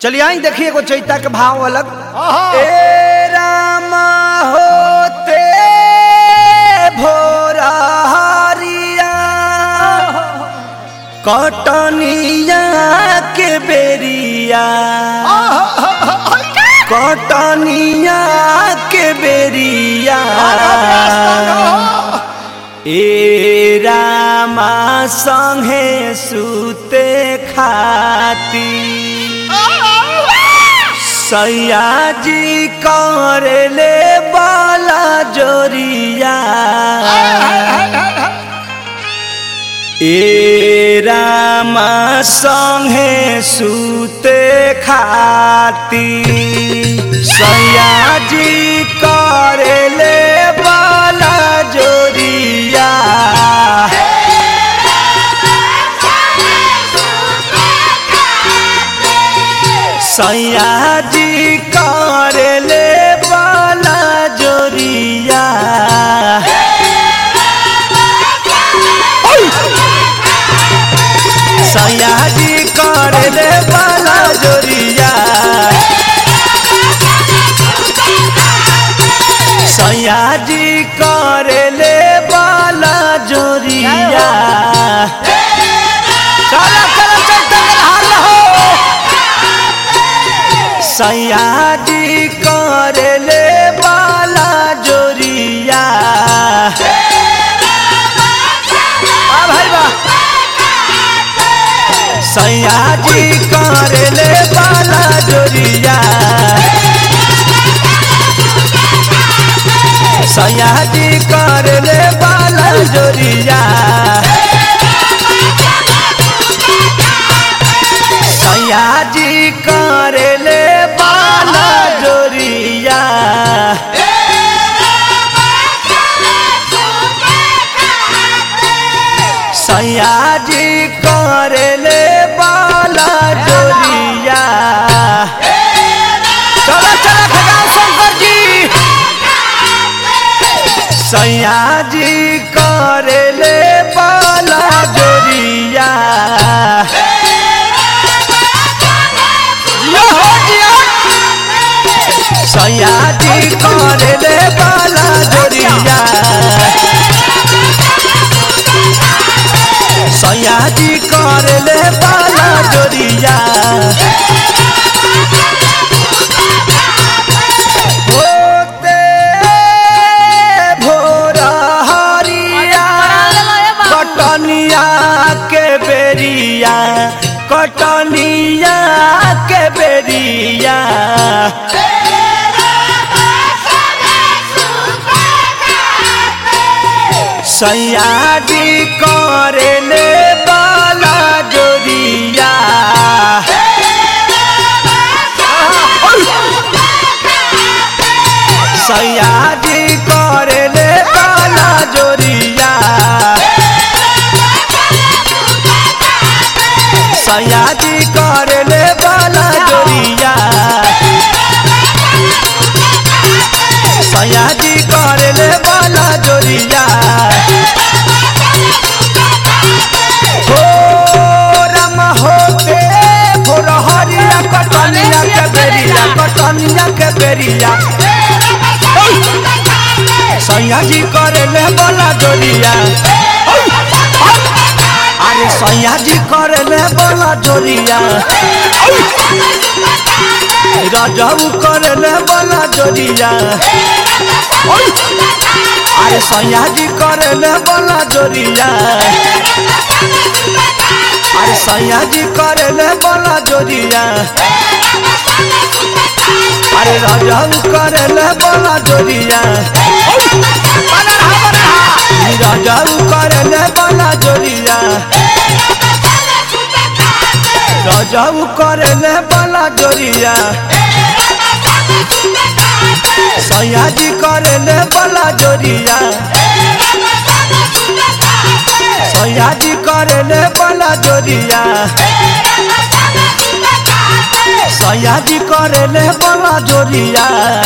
चलिए आई देखिए एगो चैता के भाव अलग आहा। ए रामा होते भोरा हरिया कटनिया के बेरिया कटनिया के बेरिया ए रामा संगे सुते खाती सैयाजी करले बाला जोरिया ए रामा संगे सुते खाती सैयाजी करले बाला जोरिया सैयाजी करले बाला जोरिया सैयाजी करले बाला जोरिया सैयाजी करले बाला जोरिया चलो चलो चलते हाल हो सैयाजी करले बाला जोरिया आ भाई बा सैयाजी करले बाला जोरिया सैयाजी करले बाला जोरिया सैयाजी करले बाला जोरिया सैयाजी करले बाला जोरिया चलो चलो खजान शंकर जी सैयाजी करले बाला जोरिया जिया हो जिया सैयाजी करले बाला जोरिया सैयाजी करले बाला जोरिया होते भोरा हरिया कटनिया के बेरिया कटनिया के बेरिया सैयाजी करले बाला जोरिया सैयाजी करले बाला जोरिया सैयाजी करले बाला जोरिया सैयाजी करले बाला जोरिया हो राम होते भोर हरिया कटनिया के बेरिया कटनिया के बेरिया सैयाजी करले बाला जोरिया अरे सैयाजी करले बाला जोरिया राजाऊ करले बाला जोरिया अरे सैयाजी करले बाला जोरिया अरे सैयाजी करले बाला जोरिया अरे राजाऊ करले बाला जोरिया राजाऊ करले बाला जोरिया राजाऊ करले बाला जोरिया सैयाजी करले बाला जोरिया सैयाजी करले बाला जोरिया सैयाजी करले बाला जोरिया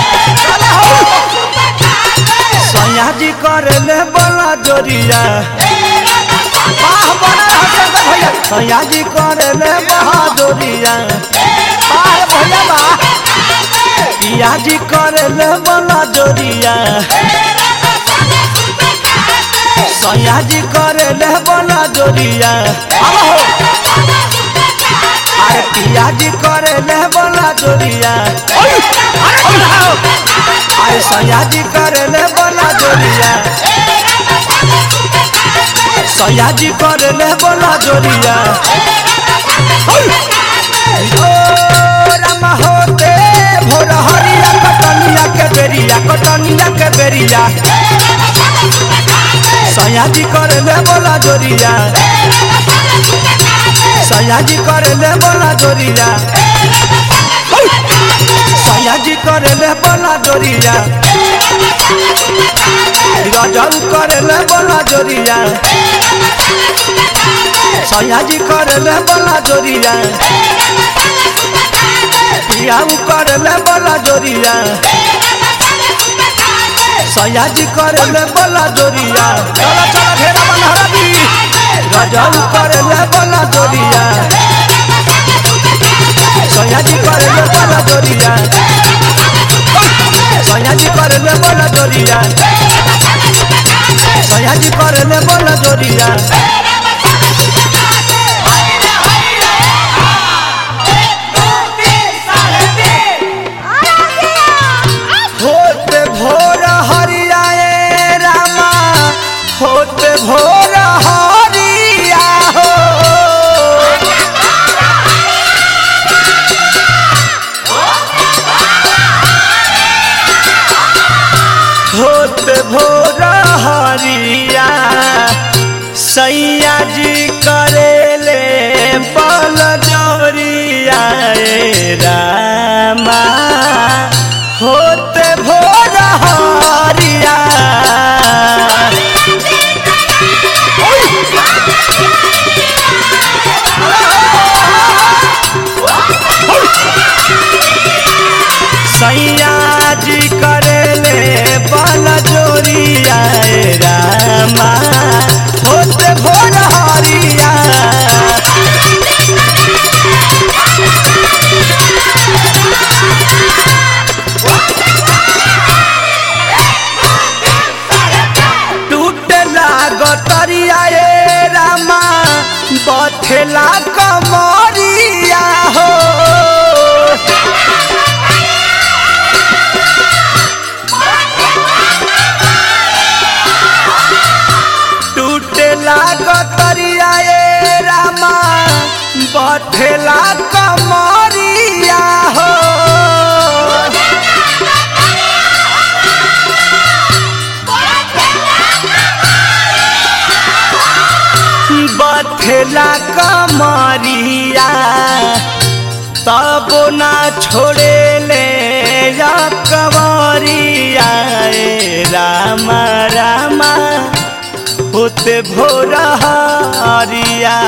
सैयाजी करले बाला जोरिया वाह बना भैया सैयाजी करले बहादुरिया बार पियाजी करे ले बोला जोरिया सयाजी करे ले बोला जोरिया अब हो अरे पियाजी करे ले बोला जोरिया अरे सयाजी करे ले बोला जोरिया सयाजी करे ले बोला जोरिया ओ रामा होते भोर हरिया कटनिया के बेरिया कटनिया के बेरिया सयाजी करे ले बोला जोरिया सयाजी करे ले बोला जोरिया सयाजी करे ले बोला जोरिया गजल करे ले बोला जोरिया सयाजी करे ले बोला जोरिया पियाऊ करे ले बोला जोरिया सयाजी करे ले बोला जोरिया चला चला घेरा बनहरा दी गजल करे ले बोला जोरिया सयाजी करे ले बोला जोरिया सयाजी करे ले बोला जोरिया सयाजी करे ले बोला जोरिया होते भोर हरियाए रामा होते भोर हरिया हो होते भोर हरिया सैया जी करेले बल जोरिया ए रामा होते भोर हरिया सैया जी करेले बल जोरिया ए रामा होते भोर हरिया टूटला गतरिया ए रामा बथेला कमरिया हो टूटला गतरिया ए रामा बथेला कमरिया हो बथेला कमरिया तब ना छोड़े ले या कमरिया ए रामा रामा होते भोर हरिया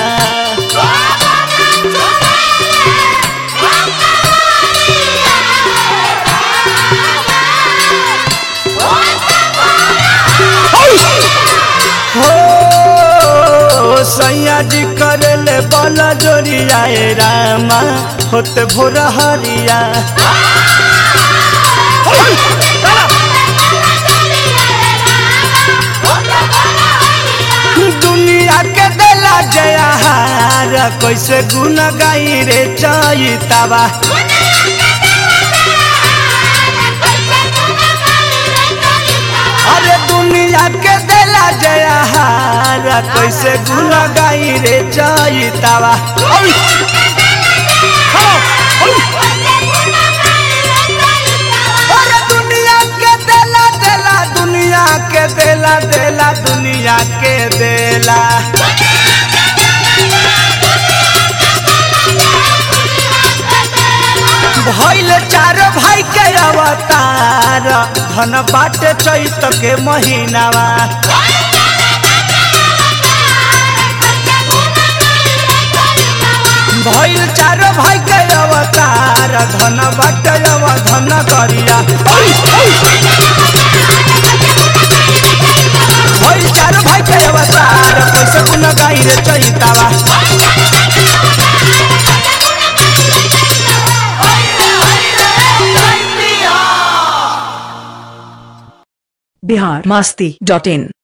हो सैया जी करले बल जोरिया ए रामा होते भोर हरिया दुनिया के देला जयाहार कैसे गुन गाई रे चैतावा अरे दुनिया के देला जयाहार कैसे गुन गाई रे चैतावा अरे दुनिया के देला देला दुनिया के देला देला दुनिया के देला भइल चार भाई के अवतार धन बाटे चैत के महीनावा भइल चार भाई के अवतार धन बाटे अव धन करिया भइल चार भाई के अवतार कैसे गुन गाई रे चैतावा Hey, hey, hey, hey, hey, hey, Bihar Masti dot इन